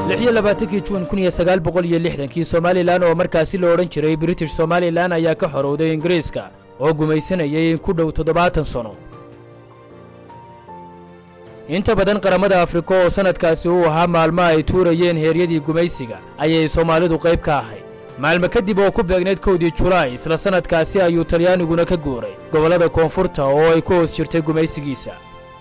lix iyo labaatankii juun kun iyo sagaal boqol iyo lixdankii somalilan oo markaasi la odhan jiray british somalilan ayaa ka xorowday ingiriiska oo gumaysanayay in ku dhow toddobaatan sano inta badan qaramada afrika oo sannadkaasi uu ahaa maalmo ay tuurayeen heeryadii gumaysiga ayay soomaalidu qayb ka ahayd maalmo kadib oo ku beegnayd kowdii julaay isla sannadkaasi ayuu talyaaniguna ka guuray gobollada koonfurta oo ay ku hoos jirtay gumaysigiisa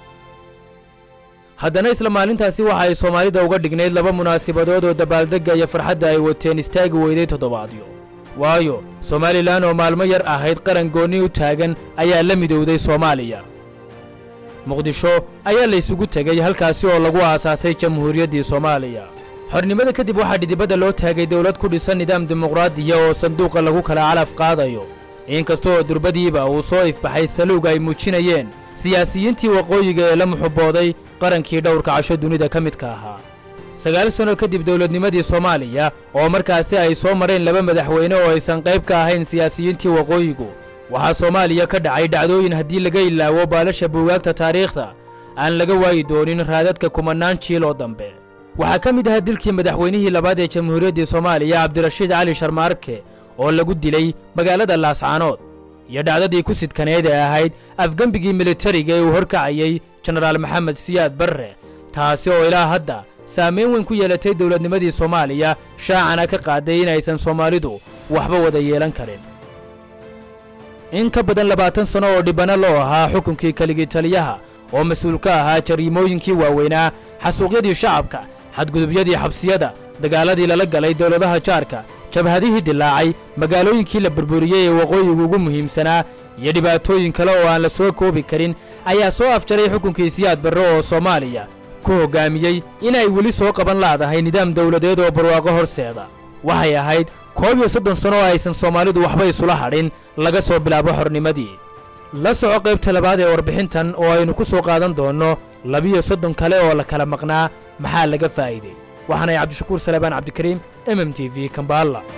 haddana isla maalintaasi waxa ay soomaalida uga dhignayd laba munaasabadood oo dabaaldegga iyo farxadda ay wateen istaagi weyday toddobaadyo waayo somalilan oo maalmo yar ahayd qaran goonni u taagan ayaa la midowday soomaaliya muqdisho ayaa la ysugu tegey halkaasi oo lagu aasaasay jamhuuriyaddii soomaaliya xornimada kadib waxaa dhidibadda loo taagay dowlad ku dhisan nidaam dimuqraadiya oo sanduuqa lagu kala calaf qaadayo inkasta oo durbadiiba uu soo ifbaxay saluug ay muujinayeen siyaasiyiintii waqooyiga ee la muxubbooday qarankii dhowrka casho dunida ka midka ahaa sagaal sanno kadib dowladnimadii soomaaliya oo markaasi ay soo mareen laba madaxweyne oo aysan qayb ka ahayn siyaasiyiintii waqooyigu waxaa soomaaliya ka dhacay dhacdooyin haddii laga ilaawo baalasha buugaagta taariikhda aan laga waayi doonin raadadka kumannaan jiil oo dambe waxaa ka mid ahaa dilkii madaxweynihii labaad ee jamhuuriyaddii soomaaliya cabdirashiid cali sharmaarke oo lagu dilay magaalada laascaanood iyo dhacdadii ku sidkaneed ee ahayd afgembigii militariga ee uu horkacayey jenaraal maxamed siyaad barre taasi oo ilaa hadda saamayn weyn ku yeelatay dowladnimadii soomaaliya shaacana ka qaaday inaysan soomaalidu waxba wada yeelan karin in ka badan labaatan sanno oo dhibbanno loo ahaa xukunkii keligii taliyaha oo mas-uul ka ahaa jariimooyinkii waaweynaa xasuuqyadii shacabka xadgudubyadii xabsiyada dagaaladii lala galay dowladaha jaarka jabhadihii dilaacay magaalooyinkii la burburiyey ee waqooyigu ugu muhiimsanaa iyo dhibaatooyin kale oo aan la soo koobi karin ayaa soo afjaray xukunkii siyaad barre oo soomaaliya ku hoggaamiyey inay weli soo qaban laadahay nidaam dawladeed oo barwaaqo horseeda waxay ahayd koob iyo soddon sanno oo aysan soomaalidu waxba isula hadhin laga soo bilaabo xornimadii la soco qaybta labaad ee warbixintan oo aynu ku soo qaadan doonno labiyo soddon kale oo la kala maqnaa maxaa laga faa'iiday waxaanay cabdishakuur salebaan cabdikariim m m t v kambaalla